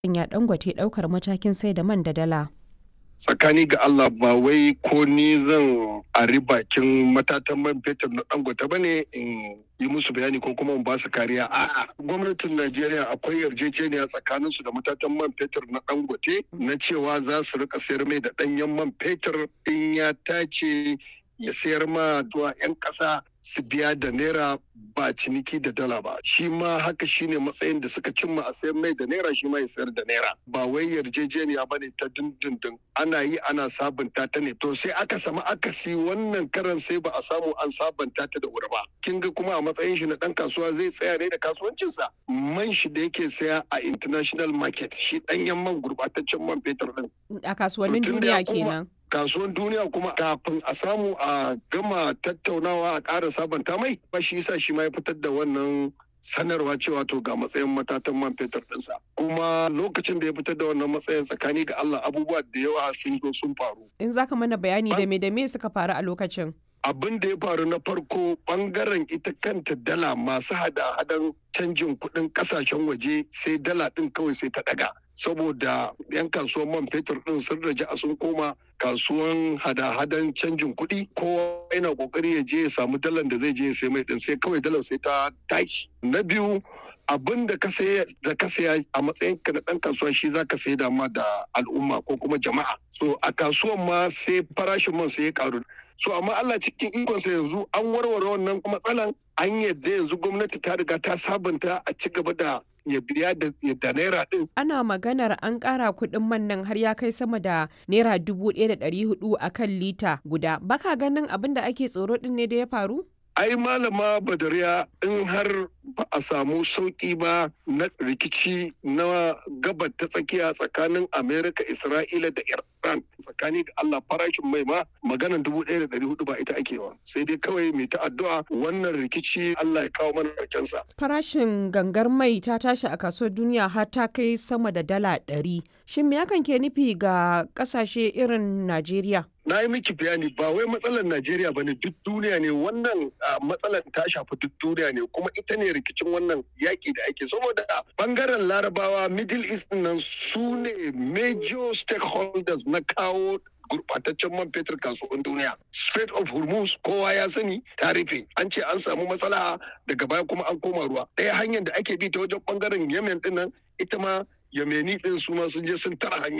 ya Dangote ɗaukar matakin sai da man da dala. tsakani ga Allah ba wai ko ni zan ari bakin matatan man fetur na dangote ba ne in yi musu bayani ko kuma in ba su kariya a'a gwamnatin Najeriya akwai yarjejeniya tsakanin su da matatan man fetur na dangote na cewa za su rika sayar mai da danyen man fetur in ya tace ya sayar ma zuwa 'yan ƙasa su biya da naira ba ciniki da dala ba shi ma haka shine matsayin da suka cimma a sayar mai da naira shi ma ya sayar da naira ba wai yarjejeniya bane ta dindindin ana yi ana sabunta ta ne to sai aka samu akasi wannan karan sai ba a samu an sabunta ta da wuri ba kin ga kuma a matsayin shi na dan kasuwa zai tsaya ne da kasuwancinsa man shi da yake saya a international market shi danyen man gurbataccen man fetur din A kasuwannin To tun da ya duniya koma- kenan. kasuwan duniya kuma kafin a samu a gama tattaunawa a ƙara sabanta mai ba shi yasa shi ma ya fitar da wannan sanarwa cewa to ga matsayin matatan man fetur ɗinsa kuma lokacin da ya fitar da wannan matsayin tsakani ga Allah abubuwa da yawa sun zo sun faru In za ka mana bayani da me da me suka faru a lokacin. abin da ya faru na farko bangaren ita kanta dala masu hada-hadan canjin kuɗin ƙasashen waje sai dala ɗin kawai sai ta ɗaga saboda 'yan kasuwan man fetur ɗin sun raja a sun koma kasuwan hada-hadan canjin kuɗi kowa yana ƙoƙari ya je ya samu dalar da zai je ya sai mai ɗin sai kawai dalar sai ta tashi na biyu abin da ka saya da ka saya a matsayin ka na ɗan kasuwa shi za ka sai da ma da al'umma ko kuma jama'a so a kasuwan ma sai farashin man sai ya ƙaru so amma Allah cikin ikonsa yanzu an warware wannan matsalan an yadda yanzu gwamnati ta riga ta sabunta a ci gaba da ya biya da da naira din Ana maganar an ƙara kuɗin man nan har ya kai sama da naira dubu ɗaya da ɗari hudu a kan lita guda. Baka ganin abin da ake tsoro ɗin ne da ya faru? ai malama badariya in har ba a samu sauki ba na rikici na gabar ta tsakiya tsakanin amerika isra'ila da iran tsakani da allah farashin mai ma maganan dubu ɗaya da ɗari hudu ba ita ake wa sai dai kawai mai ta addu'a wannan rikici allah ya kawo mana sa. Farashin gangar mai ta tashi a kasuwar duniya har ta kai sama da dala ɗari. Shin me hakan ke nufi ga ƙasashe irin Najeriya? na yi miki bayani ba wai matsalar Najeriya ba ne duk duniya ne wannan ah, matsalar ta shafi duk duniya ne kuma ita ne rikicin wannan yaƙi da ake saboda bangaren larabawa middle east ɗin nan su ne major stakeholders na kawo gurbataccen man fetur kasuwan duniya Strait of Hormuz kowa ya sani ta rufe an ce an samu matsala daga baya kuma an koma ruwa ɗaya hanyar da ake bi ta wajen bangaren Yemen ɗin nan ita ma Yameni ɗin su ma sun je sun tara hanyar